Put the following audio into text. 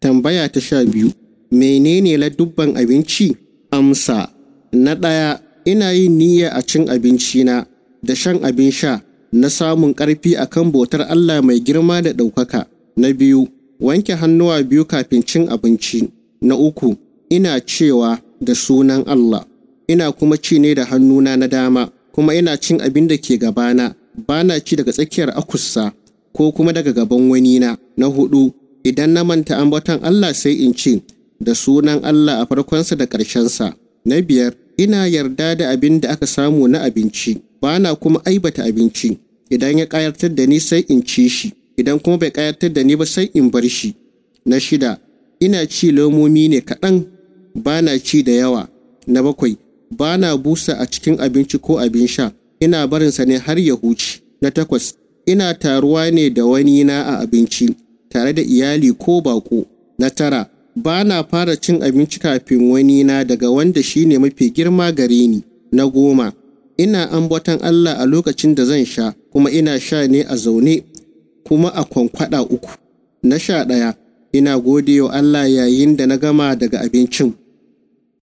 Tambaya ta sha biyu, menene ladubban abinci? Amsa, na ɗaya, ina yin niyya a cin abincina da shan abin sha na samun ƙarfi a kan bautar Allah mai girma da ɗaukaka. Na biyu, wanke hannuwa biyu kafin cin abinci. Na uku, ina cewa da sunan Allah. Ina kuma ci ne da hannuna na dama, kuma ina cin abin da ke gabana, ba na ci daga tsakiyar akussa ko kuma daga gaban wani na. Na hudu, idan na manta ambaton Allah sai in ce, da sunan Allah a farkonsa da ƙarshensa. Na biyar, ina yarda da abin da aka samu na abinci, ba na kuma aibata abinci. Idan ya ƙayatar da ni sai in ci shi, idan kuma bai ƙayatar da ni ba sai in bar shi. Na shida, ina ci lomomi ne kaɗan, ba na ci da yawa. Na bakwai, ba na busa a cikin abinci ko abin sha, ina barinsa ne har ya huce. Na takwas, ina taruwa ne da wani na a abinci, tare da iyali ko baƙo. Na tara, ba na fara cin abinci kafin wani na daga wanda shi ne mafi girma gare ni. Na goma, ina ambaton Allah a lokacin da zan sha, kuma ina sha ne a zaune, kuma a kwankwada uku. Na sha ɗaya, ina gode wa Allah yayin da na gama daga abincin.